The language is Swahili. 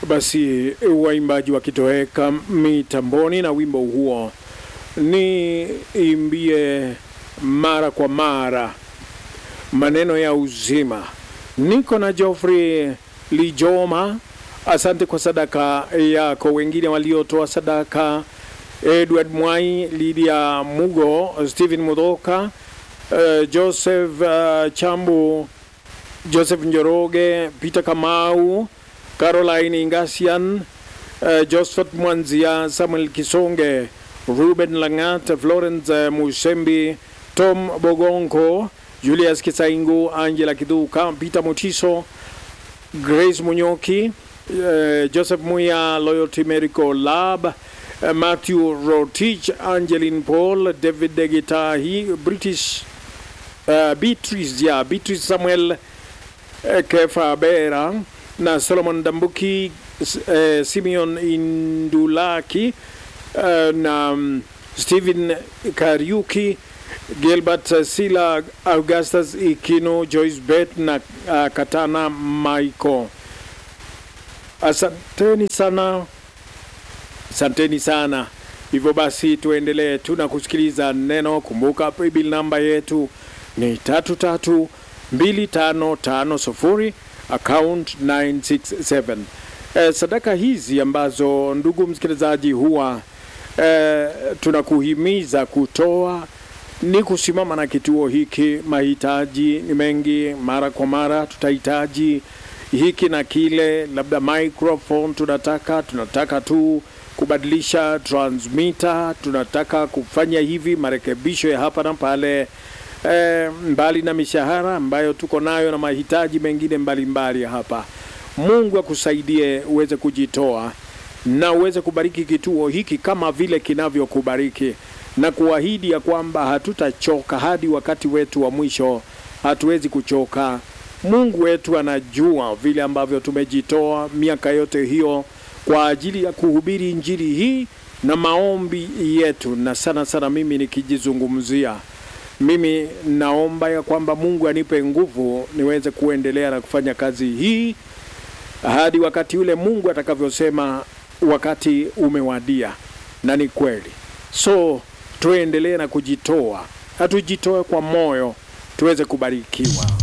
Basi waimbaji wakitoweka mitamboni na wimbo huo ni imbie mara kwa mara maneno ya uzima. Niko na Geoffrey Lijoma, asante kwa sadaka yako. Wengine waliotoa sadaka Edward Mwai, Lydia Mugo, Stephen Mudhoka, uh, Joseph uh, Chambu, Joseph Njoroge, Peter Kamau, Caroline Ingasian, uh, Josephat Mwanzia, Samuel Kisonge, Ruben Langat, Florence uh, Musembi, Tom Bogonko, Julius Kisaingu, Angela Kiduka, Peter Mutiso, Grace Munyoki, uh, Joseph Muya, Loyalty Medical Lab, uh, Matthew Rotich, Angeline Paul, David Degitahi, British uh, Beatrice, yeah, Beatrice Samuel uh, Kefa Bera na Solomon Dambuki, uh, Simeon Indulaki uh, na um, Stephen Kariuki, Gilbert uh, Sila, Augustus Ikino, Joyce Bet na uh, Katana Michael. Asanteni sana, asanteni sana. Hivyo basi tuendelee tu na kusikiliza neno. Kumbuka paybill namba yetu ni tatu tatu mbili tano tano sufuri account 967. Eh, sadaka hizi ambazo ndugu msikilizaji huwa eh, tunakuhimiza kutoa ni kusimama na kituo hiki. Mahitaji ni mengi, mara kwa mara tutahitaji hiki na kile, labda microphone tunataka, tunataka tu kubadilisha transmitter, tunataka kufanya hivi marekebisho ya hapa na pale. E, mbali na mishahara ambayo tuko nayo na mahitaji mengine mbalimbali mbali hapa. Mungu akusaidie uweze kujitoa na uweze kubariki kituo hiki kama vile kinavyokubariki na kuahidi ya kwamba hatutachoka hadi wakati wetu wa mwisho. Hatuwezi kuchoka. Mungu wetu anajua vile ambavyo tumejitoa miaka yote hiyo kwa ajili ya kuhubiri injili hii na maombi yetu, na sana sana mimi nikijizungumzia mimi naomba ya kwamba Mungu anipe nguvu niweze kuendelea na kufanya kazi hii hadi wakati ule Mungu atakavyosema wakati umewadia, na ni kweli. So tuendelee na kujitoa, na tujitoe kwa moyo tuweze kubarikiwa.